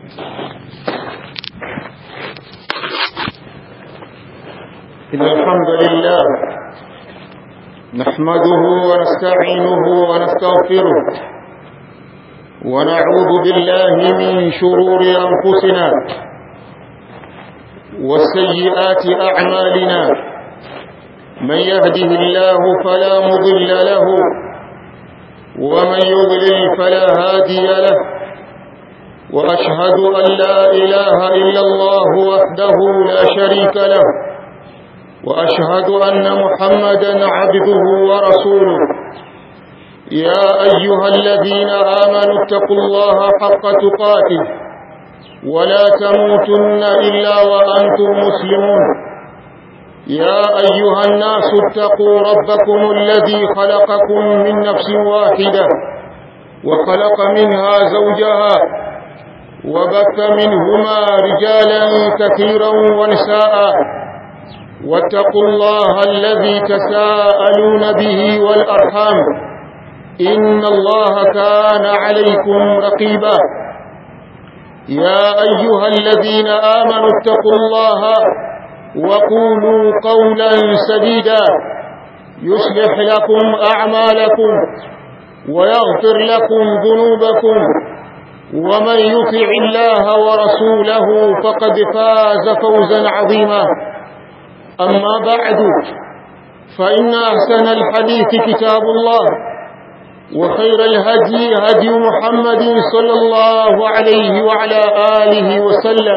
إن الحمد لله نحمده ونستعينه ونستغفره ونعوذ بالله من شرور أنفسنا وسيئات أعمالنا من يهده الله فلا مضل له ومن يضلل فلا هادي له وأشهد أن لا إله إلا الله وحده لا شريك له وأشهد أن محمدا عبده ورسوله يا أيها الذين آمنوا اتقوا الله حق تقاته ولا تموتن إلا وأنتم مسلمون يا أيها الناس اتقوا ربكم الذي خلقكم من نفس واحدة وخلق منها زوجها وبث منهما رجالا كثيرا ونساء واتقوا الله الذي تساءلون به والأرحام إن الله كان عليكم رقيبا يا أيها الذين آمنوا اتقوا الله وقولوا قولا سديدا يصلح لكم أعمالكم ويغفر لكم ذنوبكم ومن يطع الله ورسوله فقد فاز فوزا عظيما أما بعد فإن أحسن الحديث كتاب الله وخير الهدي هدي محمد صلى الله عليه وعلى آله وسلم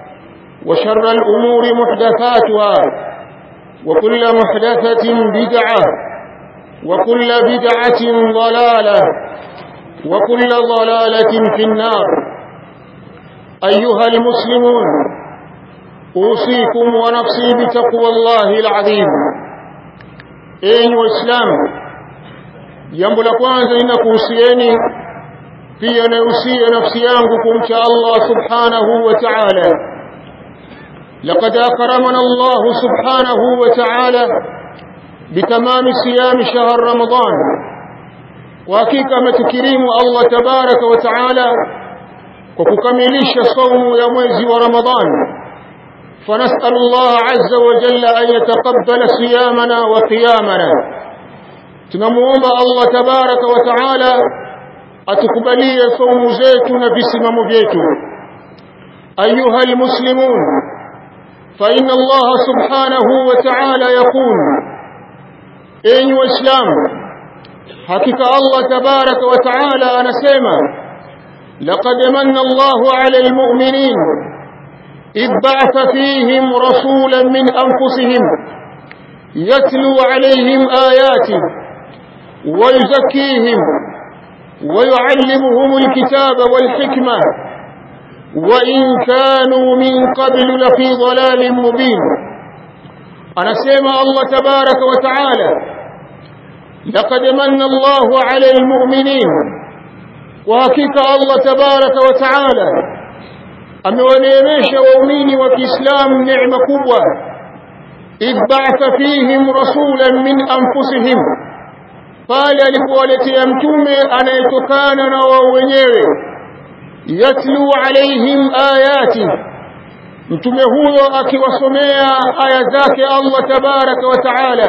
وشر الأمور محدثاتها وكل محدثة بدعة وكل بدعة ضلالة وكل ضلالة في النار أيها المسلمون أوصيكم ونفسي بتقوى الله العظيم أيها الإسلام jambo la kwanza ninakuhusieni pia nausia nafsi yangu kumcha Allah subhanahu wa ta'ala laqad akramana Allah subhanahu wa ta'ala bitamami siyam shahr ramadan kwa hakika ametukirimu Allah tabaraka wa ta'ala kwa kukamilisha saumu ya mwezi wa Ramadhan فنسأل الله عز وجل أن يتقبل صيامنا وقيامنا tunamuomba Allah tabaraka wa taala atukubalie saumu zetu na visimamo vyetu ayuha almuslimun fa inna Allah subhanahu wa ta'ala yaqul enyi waislamu hakika Allah tabaraka wa ta'ala anasema laqad manna Allahu 'ala almu'minin إذ بعث فيهم رسولا من أنفسهم يتلو عليهم آياته ويزكيهم ويعلمهم الكتاب والحكمة وإن كانوا من قبل لفي ضلال مبين أنا سيما الله تبارك وتعالى لقد من الله على المؤمنين وحقيقة الله تبارك وتعالى amewaneemesha waumini wa Kiislamu neema kubwa idh ba'atha fihim rasulan min anfusihim pale alipowaletea mtume anayetokana na wao wenyewe yatlu alaihim ayati mtume huyo akiwasomea aya zake Allah tabaraka wa taala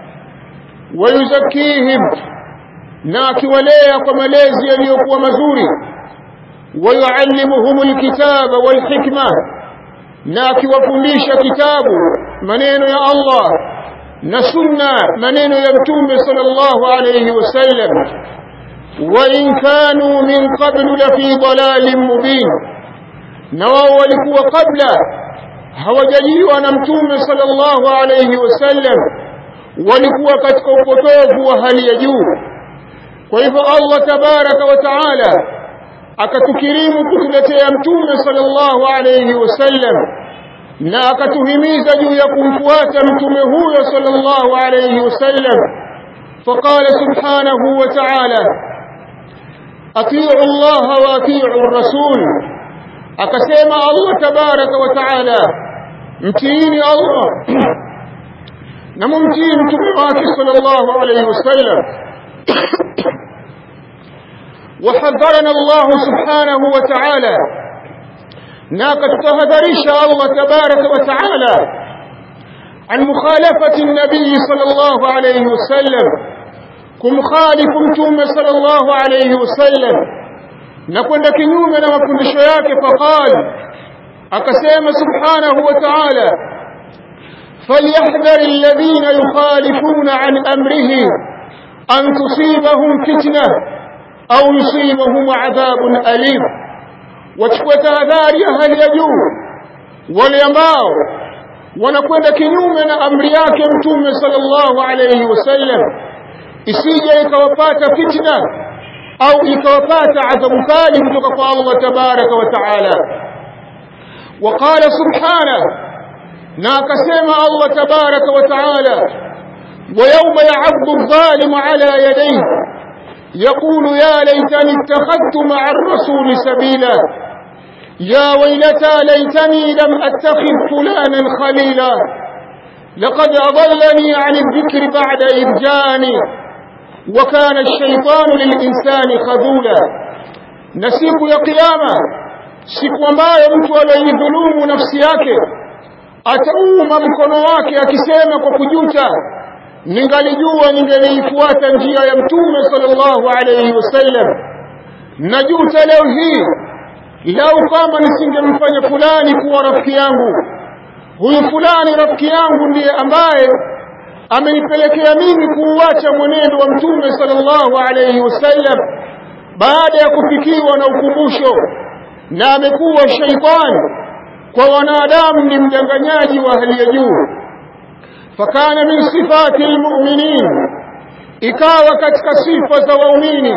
wayuzakihim na akiwalea kwa malezi yaliyokuwa mazuri wayuallimuhum alkitaba walhikma na akiwafundisha kitabu maneno ya Allah na sunna maneno ya mtume sallallahu alayhi wasallam wa in kanu min qablu la fi dalalin mubin na wao walikuwa kabla hawajaliwa na mtume sallallahu alayhi wasallam walikuwa katika upotovu wa hali ya juu kwa hivyo Allah tabaraka wa taala akatukirimu kutuletea mtume sallallahu alayhi wasallam na akatuhimiza juu ya kumfuata mtume huyo sallallahu alayhi wasallam فقال سبحانه وتعالى أطيعوا الله وأطيعوا الرسول أكسيما الله تبارك وتعالى متيني الله نممتين تبعاك صلى الله عليه وسلم وحذرنا الله سبحانه وتعالى na akatutahadharisha Allah tabaraka wa taala عن مخالفة النبي صلى الله عليه وسلم كم خالفمتم صلى الله عليه وسلم نكون كنيوم لما كنت شياك فقال أكسيم سبحانه وتعالى فليحذر الذين يخالفون عن أمره أن تصيبهم فتنة أو يصيبهم عذاب أليم وتكوت أذاري هل يجور واليماو wanakwenda kinyume na amri yake mtume sallallahu alayhi wasallam isije ikawapata fitna au ikawapata adhabu kali kutoka kwa Allah tabaraka wa taala وقال سبحانه ناك سيما الله تبارك وتعالى ويوم يعض الظالم على يديه يقول يا ليتني اتخذت مع الرسول سبيلا يا ويلتى ليتني لم أتخذ فلانا خليلا لقد أضلني عن الذكر بعد إذ جاءني وكان الشيطان للإنسان خذولا نسيك يا قيامة siku ambayo mtu aliyeidhulumu nafsi yake atauma mkono wake akisema kwa kujuta ningalijua ningeliifuata njia ya mtume sallallahu alayhi wasallam najuta leo hii lau kama nisingemfanya fulani kuwa rafiki yangu huyu fulani rafiki yangu ndiye ambaye amenipelekea mimi kuuacha mwenendo wa mtume sallallahu alayhi wasallam baada ya kufikiwa na ukumbusho na amekuwa shaitani kwa wanadamu ni mdanganyaji wa hali ya juu fakana min sifati almu'minin ikawa katika sifa za waumini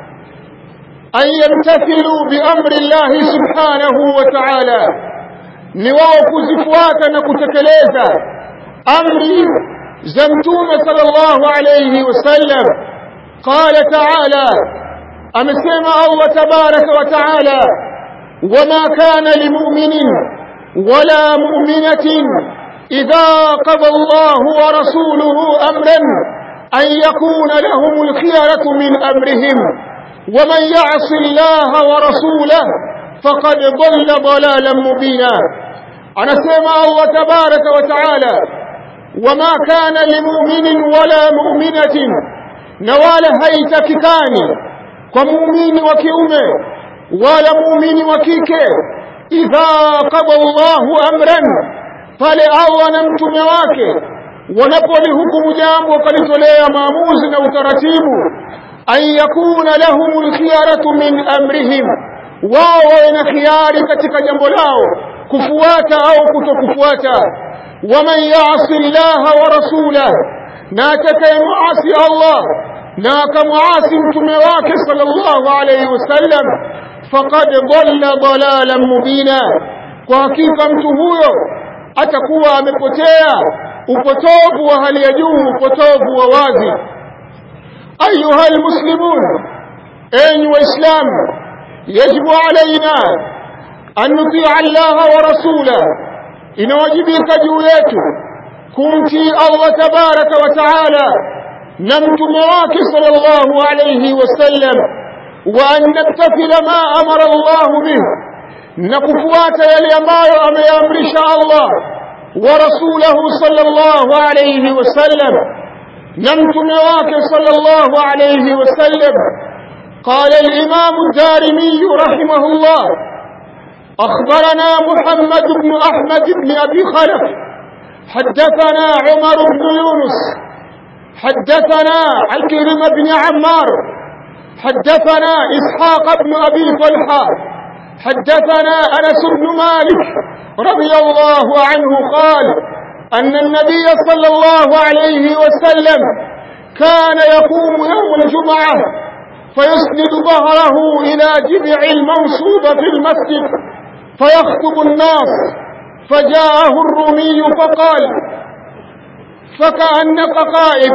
an yamtathilu biamri llahi subhanahu wa ta'ala ni wao kuzifuata na kutekeleza amri za mtume sallallahu alayhi wasallam qala ta'ala amesema Allah tabaraka wa ta'ala وما كان لمؤمن ولا مؤمنة إذا قضى الله ورسوله أمرا أن يكون لهم الخيرة من أمرهم ومن يعص الله ورسوله فقد ضل ضلالا مبينا أنا سمع الله تبارك وتعالى وما كان لمؤمن ولا مؤمنة نوال هيتك كاني ومؤمن وكيومه wala muumini wa kike idha qada Allahu amran pale Allah na mtume wake wanapolihukumu jambo wakalitolea maamuzi na utaratibu an yakuna lahumul khiyaratu min amrihim wao wawe na khiari katika jambo lao kufuata au kutokufuata waman yasi llaha wa rasulah na atakayemuasi Allah na akamuasi mtume wake sallallahu alayhi wasallam faqad dhalla dhalalan mubina kwa hakika mtu huyo atakuwa amepotea upotovu wa hali ya juu upotovu wa wazi ayuha almuslimun enyi waislamu yajibu alaina an nutia allaha wa rasula inawajibika juu yetu kumtii allah tabaraka wa taala na mtume wake sallallahu alayhi wasallam وأن نمتثل ما أمر الله به نكفوات يليمايو أم يامرش الله ورسوله صلى الله عليه وسلم نمت نواك صلى الله عليه وسلم قال الإمام الدارمي رحمه الله أخبرنا محمد بن أحمد بن أبي خلف حدثنا عمر بن يونس حدثنا الكرم بن عمار حدثنا إسحاق بن أبي طلحة حدثنا أنس بن مالك رضي الله عنه قال أن النبي صلى الله عليه وسلم كان يقوم يوم الجمعة فيسند ظهره إلى جذع المنصوبة في المسجد فيخطب الناس فجاءه الرومي فقال فكأنك قائد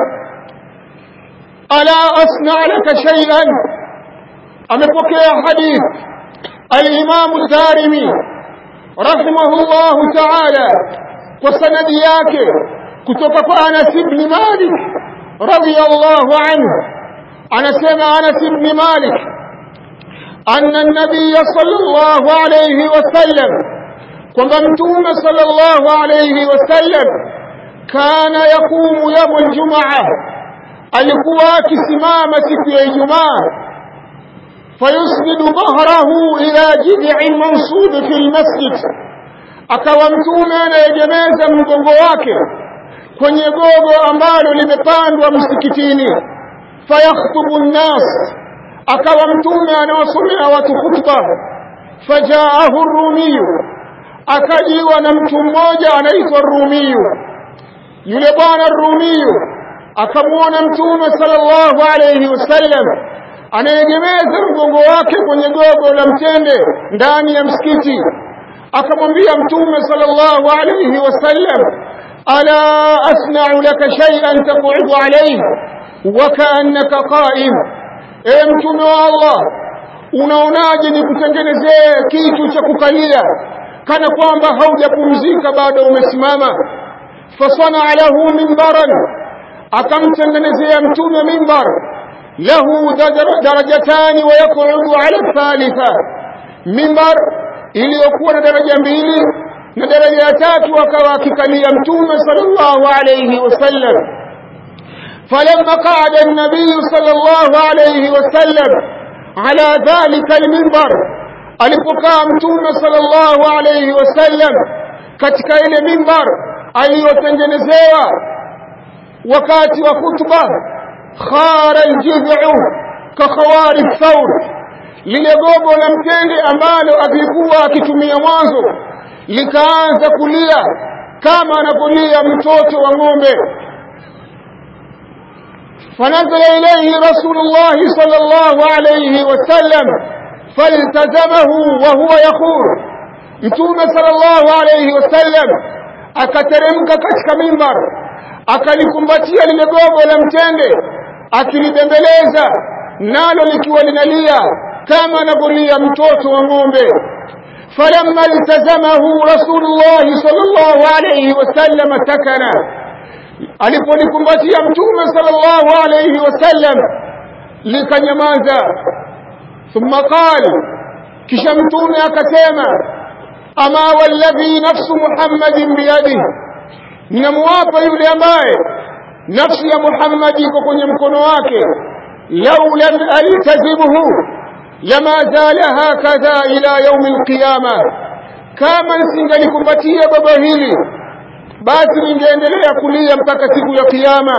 ألا أصنع لك شيئا أمبكي حديث الإمام الدارمي رحمه الله تعالى وسند yake kutoka kwa Anas ibn Malik radiyallahu anhu anasema Anas ibn Malik anna an-nabiy sallallahu alayhi wasallam kwamba mtume sallallahu alayhi wasallam kana yaqumu yawm aljumaa alikuwa akisimama siku ya ijumaa fayusnidu dhahrahu ila jid'in mansub fi almasjid akawa mtume anayegemeza mgongo wake kwenye gogo ambalo limepandwa msikitini fayakhtubu nnas akawa mtume anawasomea watu khutba fajaahu rumiyu akajiwa na mtu mmoja anaitwa rumiyu yule bwana rumiyu akamwona mtume sallallahu alayhi wasallam anayegemeza mgongo wake kwenye gogo la mtende ndani ya msikiti akamwambia mtume sallallahu alayhi wasallam ala asna'u laka shay'an taq'udu alayhi wa ka'annaka qa'im e mtume wa Allah unaonaje nikutengenezee kitu cha kukalia kana kwamba haujapumzika bado umesimama fasana lahu mimbaran akamtengenezea mtume mimbar lahu darajatani wa yaqudu ala thalitha mimbar iliyokuwa na daraja mbili na daraja ya tatu akawa akikalia mtume sallallahu alayhi wasallam فلما قعد النبي صلى الله عليه وسلم على ذلك المنبر alipokaa mtume sallallahu alayhi wasallam katika ile mimbar aliyotengenezewa wakati wa khutba khara aljid'u ka khawari thawr lile gogo la mtende ambalo alikuwa akitumia mwanzo likaanza kulia kama anapolia mtoto wa ng'ombe فنزل إليه رسول الله صلى الله عليه وسلم فالتزمه وهو يخور متوم صلى الله عليه وسلم akateremka katika mimbar akalikumbatia lile gogo la mtende akilibembeleza nalo likiwa linalia kama anavyolia mtoto wa ng'ombe falamma iltazamahu rasulullah sallallahu alayhi wasallam sakana alipolikumbatia mtume sallallahu alayhi wasallam likanyamaza thumma qala kisha mtume akasema ama walladhi nafsu muhammadin biyadihi ninamwapa yule ambaye nafsi ya muhammad iko kwenye mkono wake lau lam altazimhu lama zala hakadha ila yaumi alqiyama kama nisingalikumbatia baba hili basi ningeendelea kulia mpaka siku ya kiyama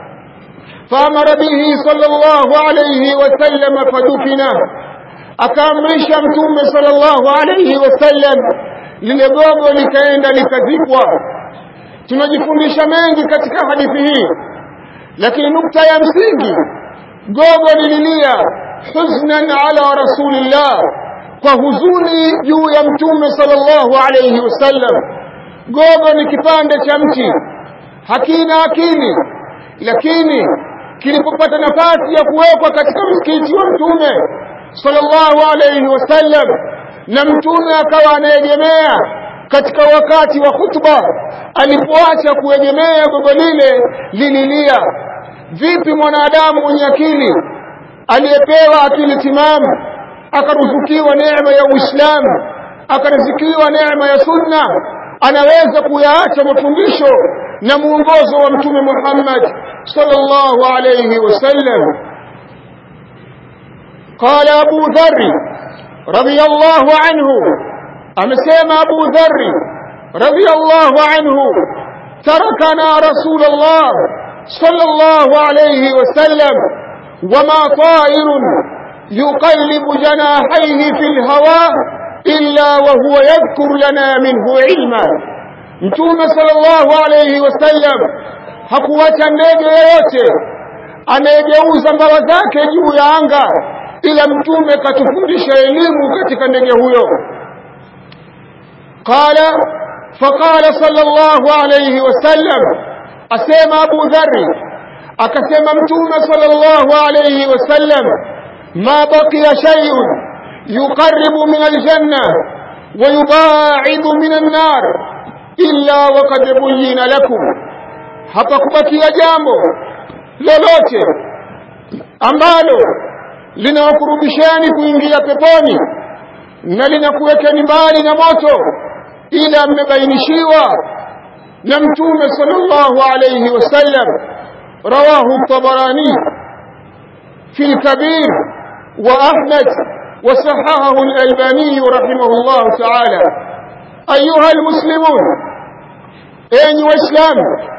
faamara bihi sallallahu alayhi wasallam fadufina akaamrisha mtume sallallahu alayhi wasallam lile gogo likaenda likazikwa tunajifundisha mengi katika hadithi hii lakini nukta ya msingi gogo lililia huznan ala rasulillah kwa huzuni juu ya mtume sallallahu alayhi wasallam gogo ni kipande cha mti hakina akili lakini kilipopata nafasi ya kuwekwa katika msikiti wa mtume sallallahu alayhi wasallam na mtume akawa anaegemea katika wakati wa khutba alipoacha kuegemea gogo lile lililia vipi mwanadamu mwenye akili aliyepewa akili timamu akaruzukiwa neema ya Uislamu akaruzukiwa neema ya sunna anaweza kuyaacha mafundisho na muongozo wa mtume Muhammad sallallahu alayhi wasallam قال أبو ذر رضي الله عنه أمسيما أبو ذر رضي الله عنه تركنا رسول الله صلى الله عليه وسلم وما طائر يقلب جناحيه في الهواء إلا وهو يذكر لنا منه علما mtume sallallahu alayhi wasallam hakuacha ndege yoyote anayegeuza mbawa zake juu ya anga ila mtume katufundisha elimu katika ndege huyo qala faqala sallallahu alayhi wasallam asema abu dharri akasema mtume sallallahu alayhi wasallam ma baqiya shay'un yuqarribu min aljanna wa yubaidu min an-nar illa waqad buyyina lakum hapakubakia jambo lolote ambalo linawakurubisheni kuingia peponi na linakuwekeni mbali na moto ila mmebainishiwa na mtume sallallahu alayhi wasallam rawahu at-tabarani fi al-kabir wa ahmad وصححه الألباني رحمه الله تعالى أيها المسلمون أين وإسلام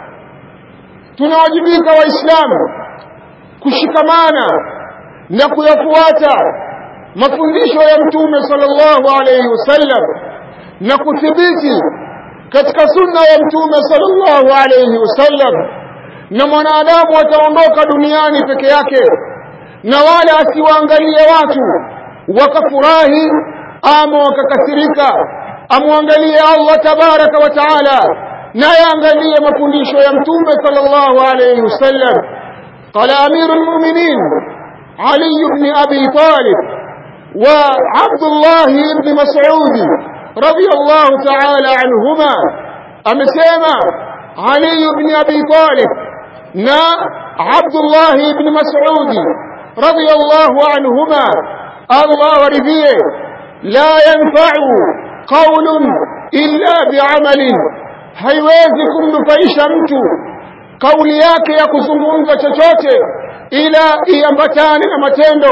tunawajibika waislamu kushikamana na kuyafuata mafundisho ya mtume sallallahu alayhi wasallam na kuthibiti katika sunna ya mtume sallallahu alayhi wasallam na mwanadamu ataondoka duniani peke yake na wala asiwaangalie watu wakafurahi ama wakakasirika amwangalie Allah tabaraka wa taala naye angalie mafundisho ya mtume sallallahu alayhi wasallam qala amirul mu'minin ali ibn abi talib wa abdullah ibn mas'ud radiyallahu ta'ala anhuma amesema ali ibn abi talib na abdullah ibn mas'ud radiyallahu anhuma Allah waridhie la yanfa'u qawlun illa bi'amalin haiwezi kumnufaisha mtu kauli yake ya kuzungumza chochote ila iambatane na matendo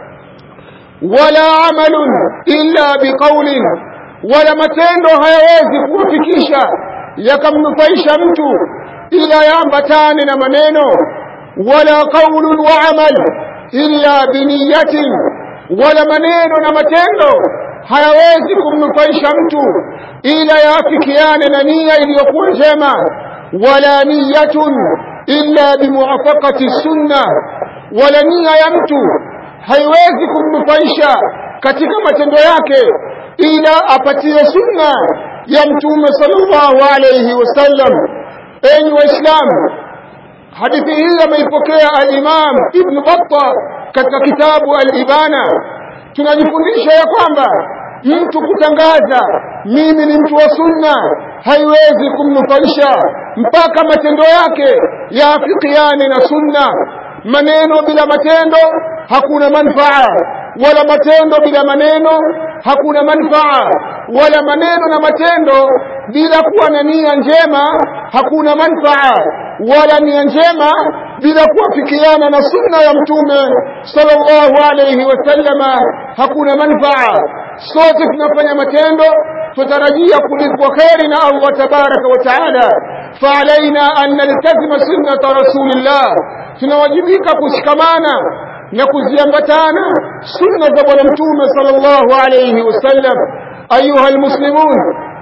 wala amalun illa biqaulin wala matendo hayawezi kuwafikisha yakamnufaisha mtu ila yaambatane na maneno wala qaulun wa amal illa biniyatin wala maneno na matendo hayawezi kumnufaisha mtu ila yaafikiane na nia iliyokuwa njema wala niyatun illa bimuwafaqati sunna wala nia ya mtu haiwezi kumnufaisha katika matendo yake ila apatie sunna ya mtume sallallahu alayhi wasallam enyi waislamu hadithi hii ameipokea al-Imam Ibn Battah katika kitabu al-Ibana tunajifundisha ya kwamba mtu kutangaza mimi ni mtu wa sunna haiwezi kumnufaisha mpaka matendo yake yaafikiane na sunna maneno bila matendo hakuna manfaa wala matendo bila maneno hakuna manfaa wala maneno na matendo bila kuwa na nia njema hakuna manfaa wala nia njema bila kuafikiana na sunna ya mtume sallallahu alayhi wasallama hakuna manfaa sote tunafanya matendo tutarajia kulipwa kheri na Allah tabaraka wa taala faalaina an naltazima sunnata rasulillah tunawajibika kushikamana na kuziambatana sunna za bwana mtume sallallahu alayhi wasallam ayuha almuslimun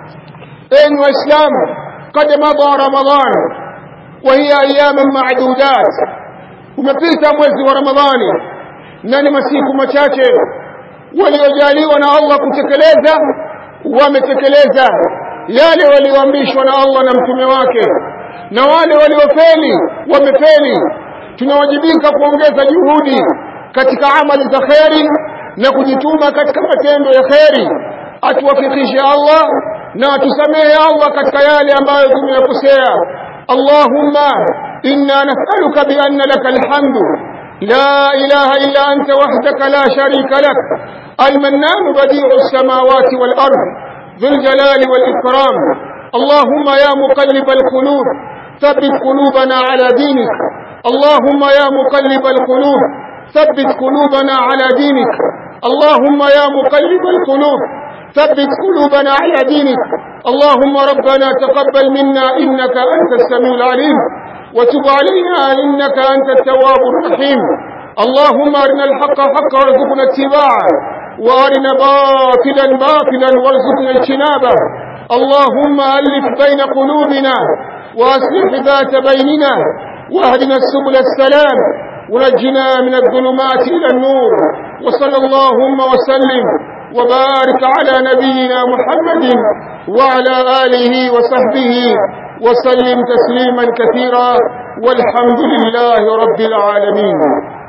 enyi waislamu qad madha ramadan wa hiya ayyaman ma'dudat umepita mwezi wa ramadhani na ni masiku machache waliojaliwa na Allah kutekeleza wametekeleza yale walioamrishwa na Allah na mtume wake na wale waliofeli wamefeli tunawajibika kuongeza juhudi katika amali za kheri na kujituma katika matendo ya kheri atuwafikishe Allah na atusamehe Allah katika yale ambayo tumeyakosea Allahumma inna nas'aluka bi anna laka alhamdu لا إله إلا أنت وحدك لا شريك لك المنان بديع السماوات والأرض ذو الجلال والإكرام اللهم يا مقلب القلوب ثبت قلوبنا على دينك اللهم يا مقلب القلوب ثبت قلوبنا على دينك اللهم يا مقلب القلوب ثبت قلوبنا على دينك اللهم ربنا تقبل منا إنك أنت السميع العليم وتب علينا إنك أنت التواب الرحيم اللهم أرنا الحق حقا وارزقنا اتباعه وأرنا باطلا باطلا وارزقنا اجتنابه اللهم ألف بين قلوبنا وأصلح ذات بيننا واهدنا السبل السلام ونجنا من الظلمات إلى النور وصلى اللهم وسلم وبارك على نبينا محمد وعلى آله وصحبه وسلم تسليما كثيرا والحمد لله رب العالمين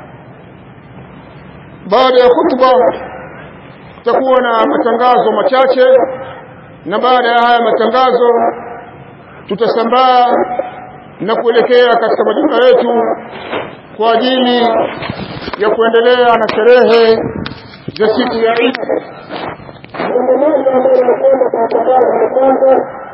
baada ya khutba tutakuwa na matangazo machache na baada ya haya matangazo tutasambaa na kuelekea katika majumba yetu kwa ajili ya kuendelea na sherehe za siku ya Eid. Mambo moja ambayo nakwenda ambalo la kwanza